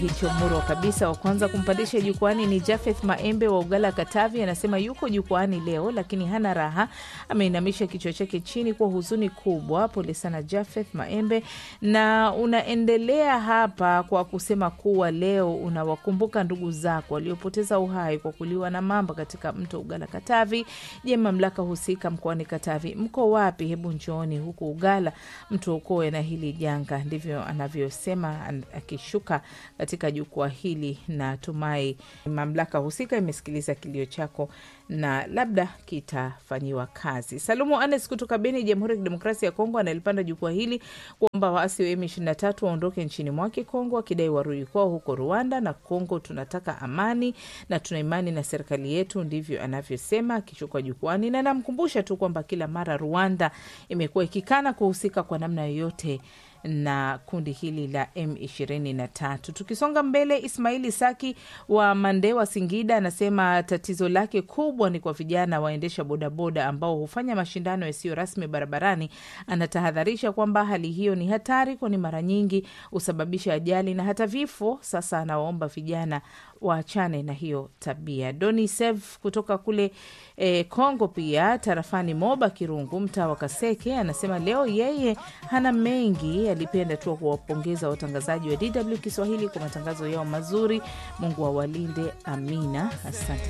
hicho muro kabisa. Wa kwanza kumpandisha jukwani ni Jafeth Maembe wa Ugala, Katavi. Anasema yuko jukwani leo lakini hana raha, ameinamisha kichwa chake chini kwa huzuni kubwa. Pole sana Jafeth Maembe, na unaendelea hapa kwa kusema kuwa leo unawakumbuka ndugu zako waliopoteza uhai kwa kuliwa na mamba katika mto Ugala, Katavi. Je, mamlaka husika mkoani Katavi mko wapi? Hebu njooni huku Ugala mtuokoe na hili janga. Ndivyo anavyosema akishuka katika jukwaa hili. Natumai mamlaka husika imesikiliza kilio chako na labda kitafanyiwa kazi. Salumu Anes kutoka Beni, Jamhuri ya Kidemokrasia ya Kongo, analipanda jukwaa hili kuomba waasi wa M23 waondoke nchini mwake Kongo, akidai warudi kwao huko Rwanda na Kongo. Tunataka amani na tuna imani na serikali yetu, ndivyo anavyosema akishuka jukwani, na namkumbusha tu kwamba kila mara Rwanda imekuwa ikikana kuhusika kwa namna yoyote na kundi hili la M23. Tukisonga mbele, Ismaili Saki wa Mandewa, Singida, anasema tatizo lake kubwa ni kwa vijana waendesha bodaboda ambao hufanya mashindano yasiyo rasmi barabarani. Anatahadharisha kwamba hali hiyo ni hatari, kwani mara nyingi husababisha ajali na hata vifo. Sasa anawaomba vijana waachane na hiyo tabia. Doni Sev kutoka kule eh, Kongo, pia tarafani Moba Kirungu, mtaa wa Kaseke, anasema leo yeye hana mengi, alipenda tu kuwapongeza watangazaji wa DW Kiswahili kwa matangazo yao mazuri. Mungu awalinde, amina. Asante